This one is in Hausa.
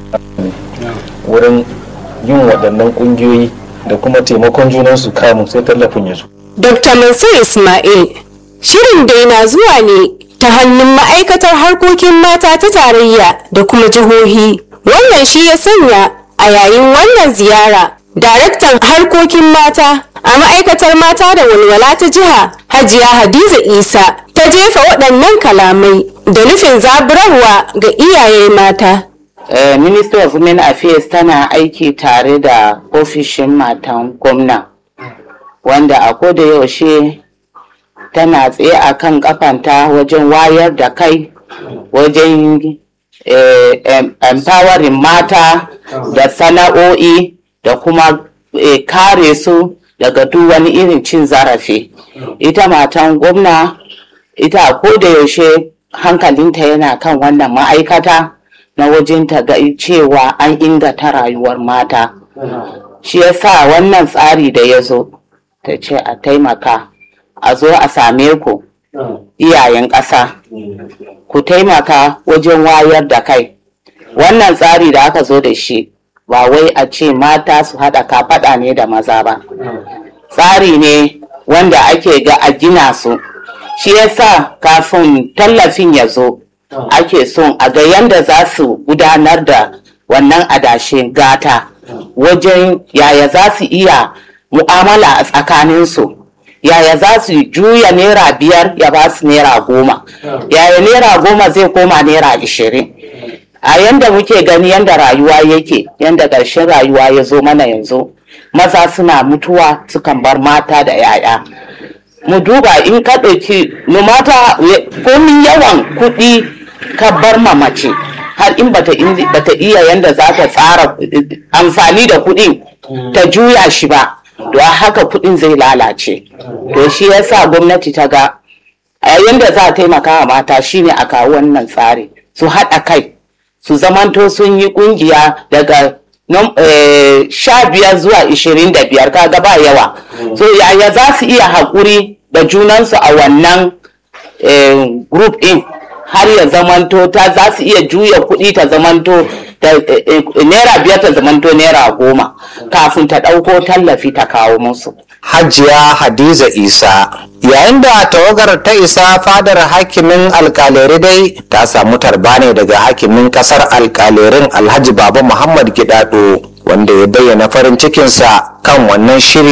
wurin yin waɗannan ƙungiyoyi da kuma taimakon junansu kamun sai tallafin ya zo. Dr. Mansur Ismail, shirin dai na zuwa ne ta hannun ma'aikatar harkokin mata ta tarayya da kuma jihohi. Wannan shi ya sanya a yayin wannan ziyara, daraktan harkokin mata a ma'aikatar mata da walwala ta jiha Hajiya Hadiza Isa ta jefa waɗannan kalamai da nufin zaburarwa ga iyaye mata. Uh, Ministry of Women Affairs tana aiki tare da ofishin matan gwamna wanda a koda yaushe tana tsaye a kan kafanta wajen wayar da kai wajen eh, em- empowering mata da sana'o'i da kuma eh, kare su daga duk wani irin cin zarafi ita matan gwamna ita a koda yaushe hankalinta yana kan wannan ma'aikata na wajen ta ga cewa an inganta rayuwar mata shi yasa wannan tsari da ya zo ta ce a taimaka a zo a same ku iyayen ƙasa ku taimaka wajen wayar da kai wannan tsari da aka zo da shi ba wai a ce mata su haɗa kafaɗa ne da maza ba tsari ne wanda ake ga a gina su shi yasa kafin tallafin ya zo ake son a ga yanda za su gudanar da wannan adashin gata wajen yaya za su iya mu'amala a tsakaninsu yaya za su juya naira biyar ya ba su naira goma yaya naira goma zai koma naira ashirin a yanda muke gani yanda rayuwa yake yanda ƙarshen rayuwa ya zo mana yanzu maza suna mutuwa sukan bar mata da 'ya'ya mu duba in ka ɗauki no mata komin yawan kuɗi ka bar ma mace har in bata, in- bata iya yanda za ta tsara eh, amfani da kuɗin ta juya shi ba to a haka kuɗin zai lalace to shi yasa gwamnati ta ga a yanda za a taimaka wa mata shine a kawo wannan tsari su haɗa kai su zamanto sun yi ƙungiya daga nom- eh, sha biyar zuwa ishirin da biyar kaga ba yawa so yaya za su iya haƙuri da junansu a wannan eh, group ɗin har ya zamanto ta za su iya juya kuɗi ta zamanto ta, eh, eh, naira biyar ta zamanto naira goma kafin ta ɗauko tallafi ta kawo musu Hajiya Hadiza Isa. Yayin da tawagar ta isa fadar hakimin alkalere dai ta samu tarba ne daga hakimin kasar alkalerin Alhaji Baba Muhammad Gidado wanda ya bayyana farin cikinsa kan wannan shiri